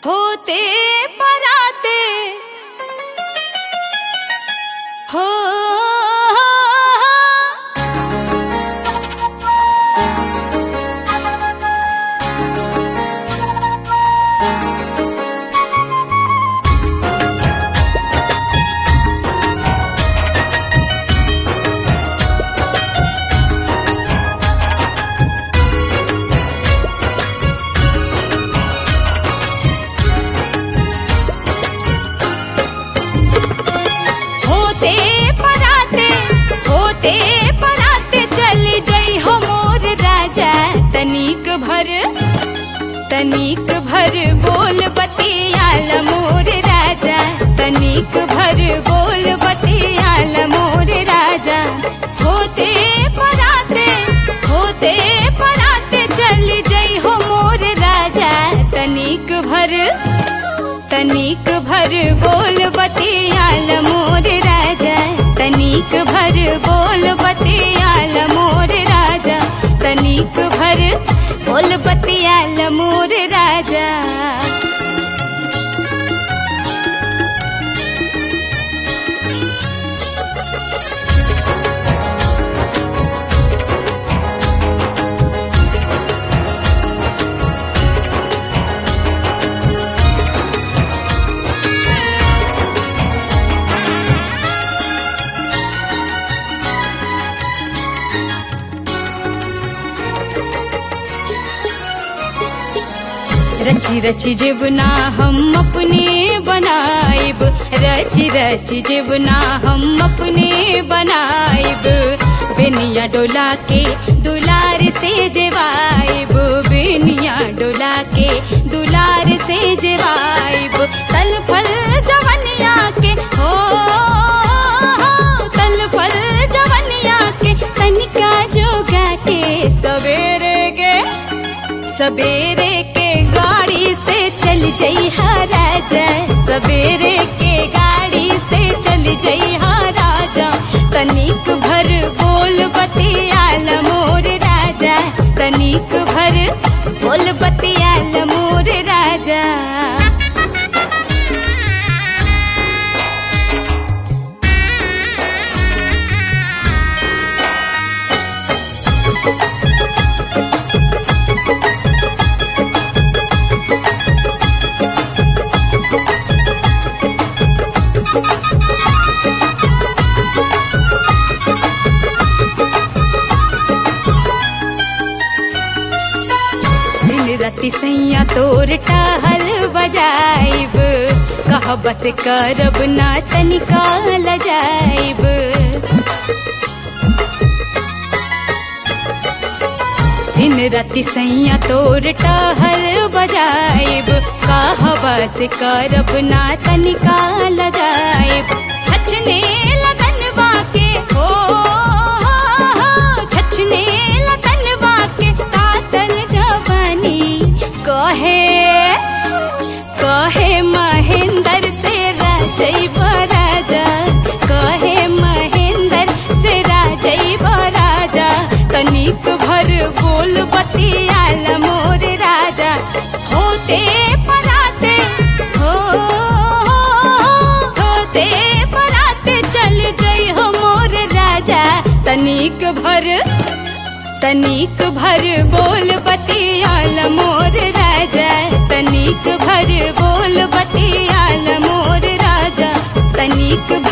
होते पराते हो होते पराते होते पराते चली जई हो मोर राजा तनिक भर तनिक भर बोल बतियाल मोर राजा तनिक भर बोल बतियाल मोर राजा होते पराते होते पराते चली जई हो मोर राजा तनिक भर तनिक भर बोल बतियाल मोर राजा तनिक भर बोल बतियाल मोर राजा तनिक भर बोल बतियाल मोर राजा रची रची जीवना हम अपने बनाइब रची रची जीवना हम अपने बनाइब बेनिया डोला के दुलार से जेवाइब बेनिया डोला के दुलार से जेवाइब तल फल जवनिया के हो तल फल जवनिया के तनिका जोगा के सवेरे के सवेरे के गाड़ी से चल जई राजा सवेरे के गाड़ी से चल जई राजा तनिक भर बोल बतियाल मोर राजा तनिक भर बोल बतियाल मोर राजा दिन राति सैया तोर टहल बजाइब कह बस करब ना तनिका लजाइब दिन राति सैया तोर टहल बजाइब कह बस करब ना तनिका लजाइब छछने लगन बाके हो छछने लगन बाके तातल जवानी कहे कहे महेंद्र से राजई राजा कहे महेंद्र से राजई राजा तनिक भर बोल बतियाल मोर राजा होते पराते हो होते पराते चल गई हो मोर राजा तनिक भर तनिक भर बोल बतियाल मोर राजा तनिक भर बोल बतियाल मोर राजा तनिक